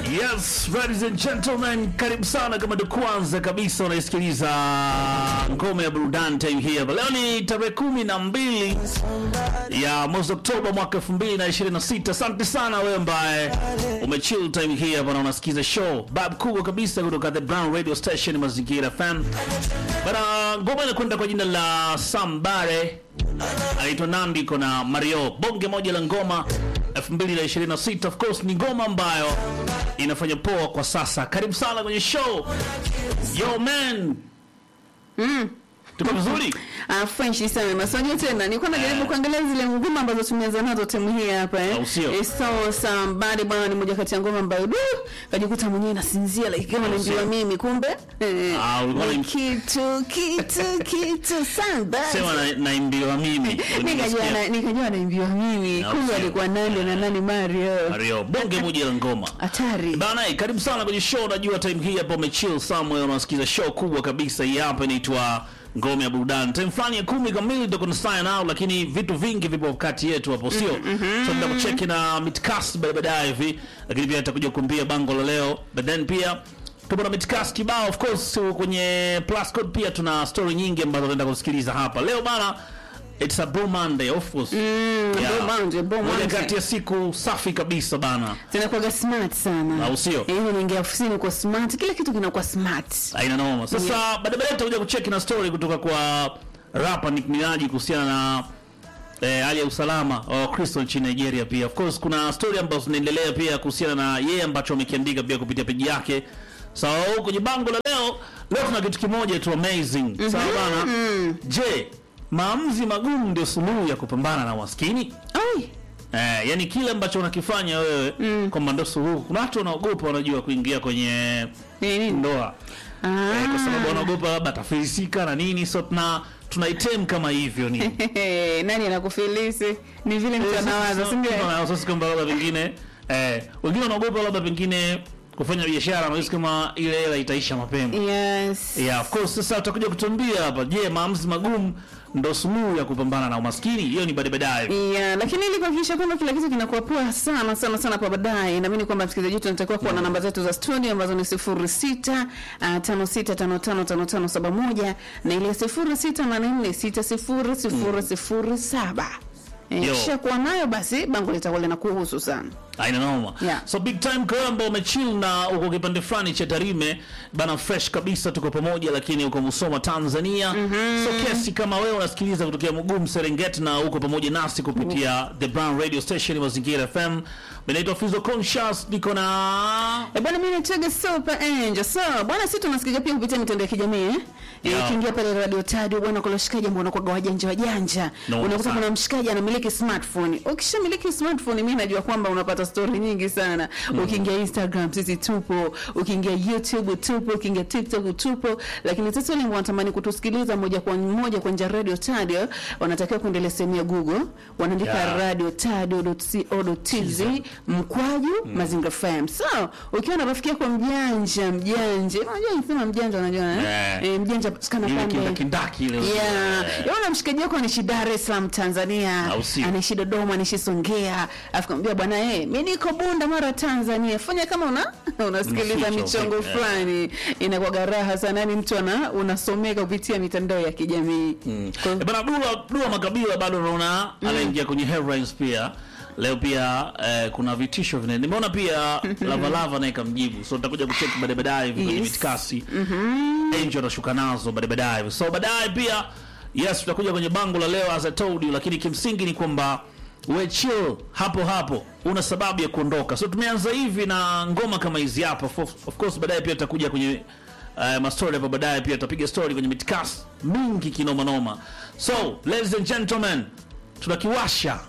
Yes, ladies and gentlemen, karibu sana kama ndo kwanza kabisa unaisikiliza ngome ya burudani time hii hapa. Leo ni tarehe kumi na mbili ya mwezi Oktoba mwaka 2026. Asante sana wewe ambaye umechill time hii hapa na unasikiza show bab kubwa kabisa kutoka The Brown Radio Station Mazingira FM. Bana, ngoma inakwenda kwa jina la Sambare, anaitwa Nandi, iko na Mario, bonge moja la ngoma 2026. Of course ni ngoma ambayo inafanya poa kwa sasa. Karibu sana kwenye show. Yo man. Mm. Tuko vizuri? Ah, French sana masonyo tena. Nilikuwa najaribu kuangalia zile ngoma ambazo tumeanza nazo timu hii hapa eh. Au sio? Eh, so somebody bwana ni moja kati ya ngoma ambayo du kajikuta mwenyewe nasinzia like kama Au naimbiwa sio? mimi kumbe. Eh, Ah, ulikuwa ni unaim- kitu kitu kitu somebody. Sema na, naimbiwa mimi. Nikajua Unasikia? na- nikajua naimbiwa mimi. Au Kumbe sio? alikuwa nani na nani Mario. Mario, bonge moja la ngoma. Hatari. Bana, eh, karibu sana kwenye show. Najua time hii hapa umechill somewhere, unasikiza show kubwa kabisa. Hii hapa inaitwa ngome ya burudani. Time fulani ya kumi kamili ndio kuna sign out, lakini vitu vingi vipo kati yetu hapo, sio? So ndio kucheki na midcast baadaye baadaye hivi, lakini pia nitakuja kukumbia bango la leo, but then pia tupo na midcast kibao, of course kwenye plus code pia tuna story nyingi ambazo tunaenda kusikiliza hapa leo bana. It's a Blue Monday, of course. Blue Monday, Blue Moja Monday. kati ya siku safi kabisa bana. Zinakuwa smart sana. Au sio? Eh, unaingia ofisini kwa smart, kila kitu kinakuwa smart. aina noma. Sasa baadaye baadaye tutakuja kucheki na story kutoka kwa rapa Nick Minaj kuhusiana na eh, hali ya usalama wa Wakristo nchini Nigeria. Pia of course kuna story ambazo zinaendelea pia kuhusiana na yeye ambacho amekiandika pia kupitia peji yake. Sawa, so, kwenye bango la leo leo tuna kitu kimoja tu amazing. Sawa bana. Je, maamuzi magumu ndio suluhu ya kupambana na umaskini? Ai. Eh, yani kile ambacho unakifanya wewe kwamba ndio suluhu. Kuna watu wanaogopa wanajua kuingia kwenye Nini? ndoa Ah. eh, kwa sababu wanaogopa labda atafilisika na nini, so tuna tunaitem kama hivyo ni Hehe, nani anakufilisi? Ni vile mtu anawaza, si ndio? sasa kwamba labda pengine eh, wengine wanaogopa labda pengine kufanya biashara wanahisi kama ile hela itaisha mapema. Yes. Yeah, of course. Sasa utakuja kutuambia hapa, je, maamuzi magumu ndo suluhu ya kupambana na umaskini? Hiyo ni baadaye baadaye. Yeah, lakini ili kuhakikisha kwamba kila kitu kinakuwa poa sana sana sana kwa baadaye, naamini kwamba msikilizaji wetu anatakiwa kuwa na namba zetu za studio ambazo ni 06 uh, 56555571 na ile 0684600007. Eh, Yo. kisha kuwa nayo basi bango litakuwa linakuhusu sana. Aina noma. Yeah. So big time kwa wewe ambao umechill na uko kipande fulani cha Tarime bana, fresh kabisa, tuko pamoja, lakini uko Musoma Tanzania. So kesi kama wewe unasikiliza kutokea Mugumu Serengeti na uko pamoja nasi kupitia The Brown Radio Station Mazingira FM. Benaitwa Fizo Conscious, niko na Eh, bwana mimi natega Super Angel. So, bwana sisi tunasikia pia kupitia mitandao ya kijamii eh. Eh, Yeah. Ukiingia pale Radio Tadio bwana kuna washikaji ambao wanakuwa wajanja wajanja. No, Unakuta sana. kuna mshikaji anamiliki smartphone. Ukishamiliki smartphone mimi najua kwamba unapata story nyingi sana. Ukiingia Instagram sisi tupo, ukiingia YouTube tupo, ukiingia TikTok tupo, lakini sasa wale ambao wanatamani kutusikiliza moja kwa moja kwa njia ya Radio Tadio wanatakiwa kuendelea sehemu ya Google, wanaandika Yeah. radio tadio.co.tz mkwaju mazingira FM. So, ukiwa na rafiki yako mjanja mjanja, unajua nisema mjanja unajua eh? Yeah. Eh, mjanja patikana ile pande kindakindaki ile. Yeah. Eh, Yona mshikaji wako anaishi Dar es Salaam Tanzania, Au sio? anaishi Dodoma, anaishi Songea. Afikamwambia bwana eh, mimi niko Bunda Mara Tanzania. Fanya kama una unasikiliza Unaficha michongo uficha, fulani. Inakuwa raha sana yani mtu ana unasomeka kupitia mitandao ya kijamii. Kwa- Eh, bana Dula, Dula Makabila bado unaona anaingia kwenye headlines pia. Leo pia eh, kuna vitisho vine. Nimeona pia Lava Lava naye kamjibu. So tutakuja kucheck baadaye baadaye hivi kwenye Yes. mitikasi. Angel atashuka nazo baadaye baadaye. hivi. So baadaye pia yes tutakuja kwenye bango la leo as I told you, lakini kimsingi ni kwamba we chill hapo hapo, una sababu ya kuondoka. So tumeanza hivi na ngoma kama hizi hapa. Of of course baadaye pia tutakuja kwenye uh, mastori hapo baadaye pia tutapiga story kwenye mitikasi mingi kinoma noma. So ladies and gentlemen, tunakiwasha